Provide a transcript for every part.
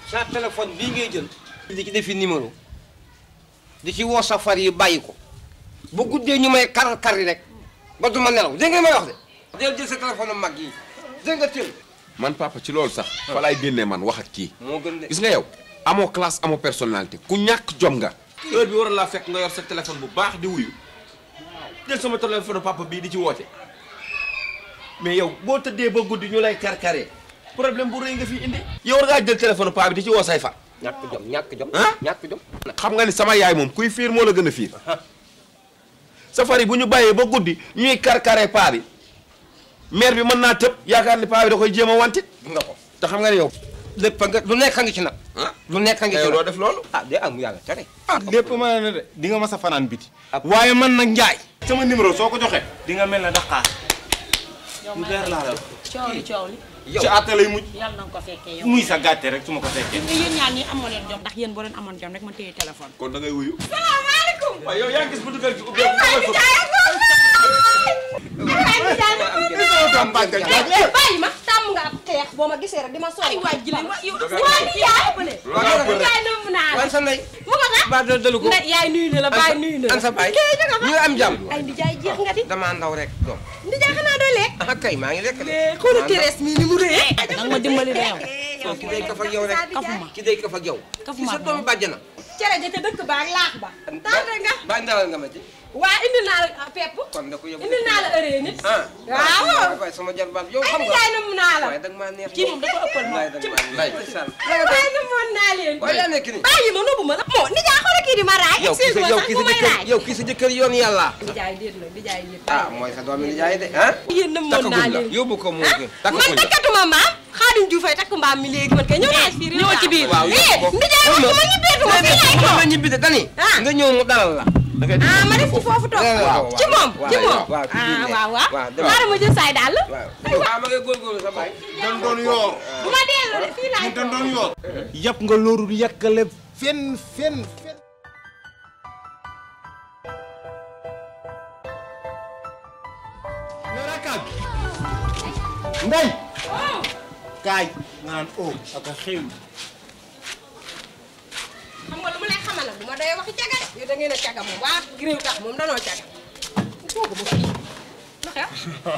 sa téléphone bii ngay jël di ci defi numéro di ci woo sa far yi bàyyi ko bu guddee ñu may kar kar yi rek ba du ma nelaw dégg nga may wax de del jël sa téléphone mag yi dégg nga tël man papa ci loolu sax fa laay génnee man wax ak kii moo gën de gis nga yow amoo classe amoo personnalité ku ñàkk jom nga heure bi war laa fekk nga yor sa téléphone bu baax di wuyu jël sama téléphone papa bii di ci woote mais yow boo tëddee ba guddi ñu lay karkaree problème bu rëy nga fi indi yow war ngaa jël téléphone paa bi di ci woo say fa ñàkk jom ñàkk jom ah ñàkk jom xam nga ni sama yaay moom kuy fiir moo la gën a fiir safari bu ñu bàyyee ba guddi ñuy karkaree paa bi maire bi mën naa tëb yaakaar ni paa bi da koy jéem a wantit gis nga ko te xam nga ni yow lépp nga lu nekk a ngi ci nag ah lu nekk a ngi ci yow nag doo def loolu ah de am yàlla tere lépp mën na de di nga mas a fanaan biti Ab- waaye man nag njaay sama numéro soo ko joxee di nga mel ne daqaar lu leer laa la wax coow li coow li yow ci àtte lay mujj yàlla na nga ko fekkee yow. muy sa gàtte rek su ma ko fekkee mais yéen ñaar ñi amoon leen jom ndax yéen boo leen amoon jom rek ma téye téléphone. kon da ngay wuyu salaamaaleykum. waaw yow yaa ngi gis bu dugal ci ubbeeku bàyyi ma tàmm nga ab xeex boo ma gisee rek di ma ay sooy waay jëlee wa yow. waa ni yaay yaay nëmm naa la. wan sa ndey mu nga sax. ba dal dalu ko ndey yaay nuyu na la baay nuyu na an la. sa baay ñu am jàmm ay ndijaay jeex nga di damaa ndaw rek doom ndijaay xanaa doo lekk ah kay maa ngi lekk de xoolu terees mii ni mu rëy danga ma dimbali de yow. yow ki day kaf ak yow rek kafuma. ki day kaf ak yow Kafuma ki sa ak doomu bàjjana cere ja ca dëkk ba ak laax ba tardé nga ba ndawal nga ma ci waa indil naa la pepp kon da ko yóbbu indil naa la ëree nit ah waaw waaye sama jarbaat yow ay xam nga ndijaay nëmm naa la waaye da nga maa neex kii moom dafa ëppal moom. wallaay da nga maa neex ndeysaan waaye nëmmoon naa leen waaye yaa nekk ni bàyyi ma nëbbu ma la moo ndijaay xoolal kii di ma raay yow kii sa yow kii sa jëkkër yow kii sa jëkkër yoon yàlla ndijaay déet la ndijaay déet ah mooy sa doomi nijaay de ah yéen nëmmoon naa takkagul la leen yóbbu ko moo gën man takkagul la takkatuma maam Xaadim Juuf ay takk mbaam mi léegi man kay ñëw naa fii ñëw ci biir. waaw eh yóbbu ko ndijaay man su ma ñibbeetuma fii lay toog ma ñibbi de dani Ah. nga ñëw mu dalal la ah ma def ci foofu toog waaw ci moom ci moom waaw ci biir ah ne. waaw waaw waaw demal. xaaral ma jël saay daal waaw ah ma ngay góorgóorlu sa baay dan doon yoor du ma dellu de fii laay ñu dan toog doon yoor yàpp nga loolu yàkkale fen fen fen yow rek kaay ndey kaay nga naan oh ak a xew xam nga lu ma lay xamal nag du ma doy waxi caga de yow da ngeen a caga moom waa réew tax moom danoo caga toogu ma fii lu xew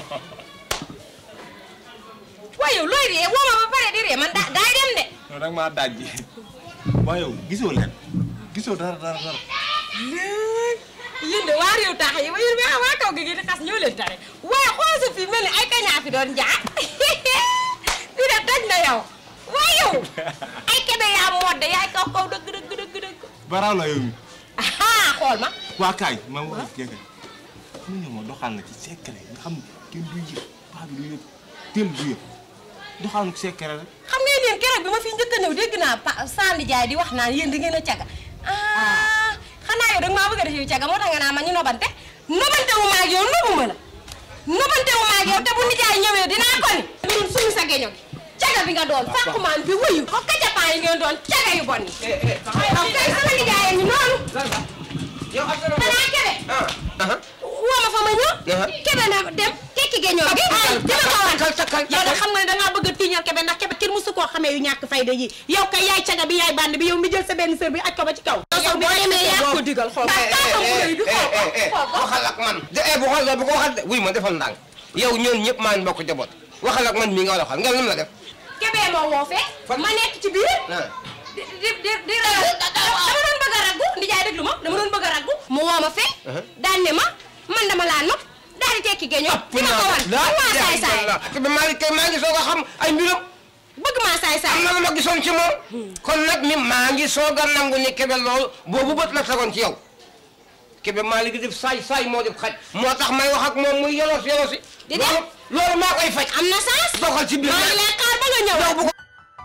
waaye yow looy ree woo ma ba pare di ree man da daay dem de yow nag maa dajji waaye yow gisoo leen gisoo dara dara dara yéen de waa réew tax yi yéen waa waa kaw gi di xas ñëw leen tare waaye xool sa fii mel ni ay kañaa fi doon jaar fii de toj na yow waaye yow ay kebe yaa modde yaay kaw kaw dëgg dëgg dëgg dëgg baraaw la yow mi ah xool ma waa kaay ma wax jege mu ñëw ma doxal na ci secret nga xam ne kenn du yëg paa bi du yëg teel du yëg doxal na ci secret rek xam ngeen yéen keroog bi ma fi njëkk a ñëw dégg naa pa Sandi Ndiaye di wax naan yéen da ngeen a caga ah xanaa yow da nga maa bëgg a def yow caga moo tax nga naa ma ñu nobante nobante wu ma ak yow nobu ma la nobante wu ma ak yow te bu nijaay ñëwee dinaa ko ni ñun suñu sa geño gi caga bi nga doon sàkkumaan bi wuyu ko kajapaa yi ngeen doon caga yu bon yi am kay sama nijaay ngi noonu yow ak sa xanaa kebe ah ah woo ma fa ma ñëw kebe na dem tekki geñoo gi dina ko wan kal kal yow de xam nga ne dangaa bëgg a tiiñal kebe ndax kebe kenn musu koo xamee yu ñàkk fayda yi yow kay yaay caga bi yaay band bi yow mi jël sa benn sër bi aj ko ba ci kaw. yow boo demee yaa ko digal xool eh eh eh eh waxal ak man de eh bu xool bu ko waxal de wuy ma defal ndànk yow ñoon ñëpp maa ngi bokk jaboot waxal ak man mii nga war a waxal nga lam la def kebee moo woo fee ma nekk ci biir ah di di di di dama doon bëgg a raggu ndijaay déglu ma dama doon bëgg a raggu mu woo ma fee daan ne ma man dama laa nopp daal di tekki géñoo di ma ko wan man maa saay saay te ba maa ngi kay maa ngi soog a xam ay mbiram bëgg maa saay saay am na lu ma gisoon ci moom kon nag mi maa ngi soog a nangu ni kebe loolu boobu bët la tegoon ci yow kebe maa ngi def saay saay moo def xaj moo tax may wax ak moom muy yolos yolosi Di dem. loolu loolu maa koy faj am na saas doxal ci biir maa ngi lay xaar ba nga ñëw yow bu ko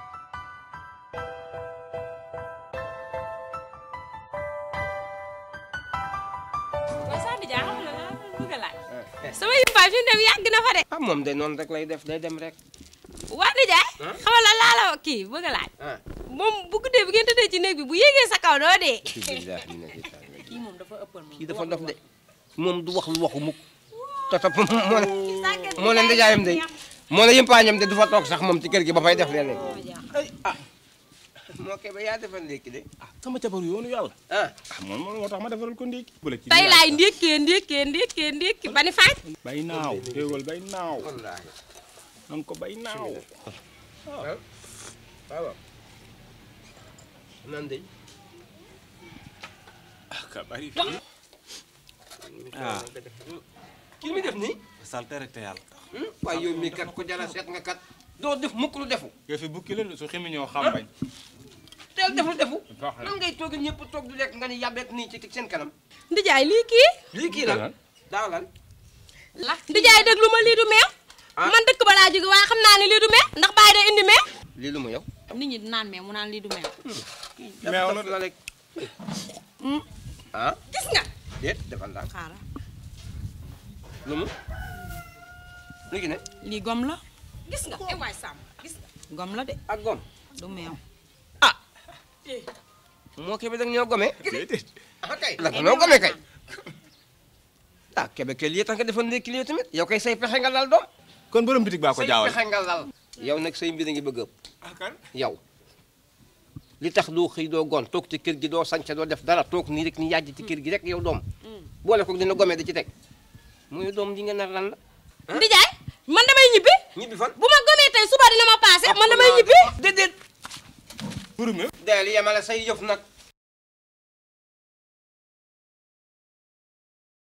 waaye Sandi Dia xam nga la bëgg a laaj. sama yëmbaay fi mu dem yàgg na fa de. ah moom de noonu rek lay def day dem rek waa Ndiaye. xamal la laa la kii bëgg a laaj. ah moom bu guddee bu ngeen tëddee ci néeg bi bu yéegee sa kaw doo dee. kii moom dafa ëppal moom. kii dafa dof de moom du wax lu waxu mukk te topp moo ne moo ne ndijaayam de moo ne yëmpaañam de du fa toog sax moom ci kër gi ba fay def leneen moo kebe yaa defal ndékki de ah sama jabar yoonu yàlla ah ah moom moo tax ma defaral ko ndékki bu la ci tey laay ndékkee ndékkee ndékkee ndékki ba ni faaj bay naaw téewal bay naaw wallaahi nan ko bay naaw waaw waaw nan de ah ka bari fii ah kii mi def nii salte rek te yàlla tax waaye yow mii kat ko jara seet nga kat doo def mukk lu defu yow fi bukki la su ximi ñoo xam bañ teel def lu defu Baax na. nan ngay toog ñëpp toog di lekk nga ni yàbbeek nii ci seen kanam ndijaay lii kii lii kii lan daaw lan ndijaay déglu ma lii du meew Ah. man dëkk ba laa jóge waaye xam naa ne lii du meew ndax bàyyi day indi meew lii lu mu yow nit ñi di naan meew mu naan lii du meew meew la daf la rek ah gis nga déet defal daal xaaral lu mu lu ki ne lii gom la gis nga eh waay sàmm gis nga gom la de ak gom du meew moo kebe dag ñoo gome déedéet ah kay la ko noo gome kay ah kebe ke lii tax nga defal ndékki lii tamit yow kay say pexe nga lal doom kon borom bitig baa ko say jaawal pexe nga lal yow nag say mbir a ngi bëgg ëpp ah kan yow li tax doo xëy doo gon toog ci kër gi doo sànce doo def dara toog nii rek ni yàjj ci kër gi rek yow doom boole ko dina gome da ci teg muy doom ji nga nar lan la ndijaay man damay ñibbi ñibbi fan bu ma gëmee tey suba dina ma paase man damay ñibbi déedéet borom deel yemale say yëf nag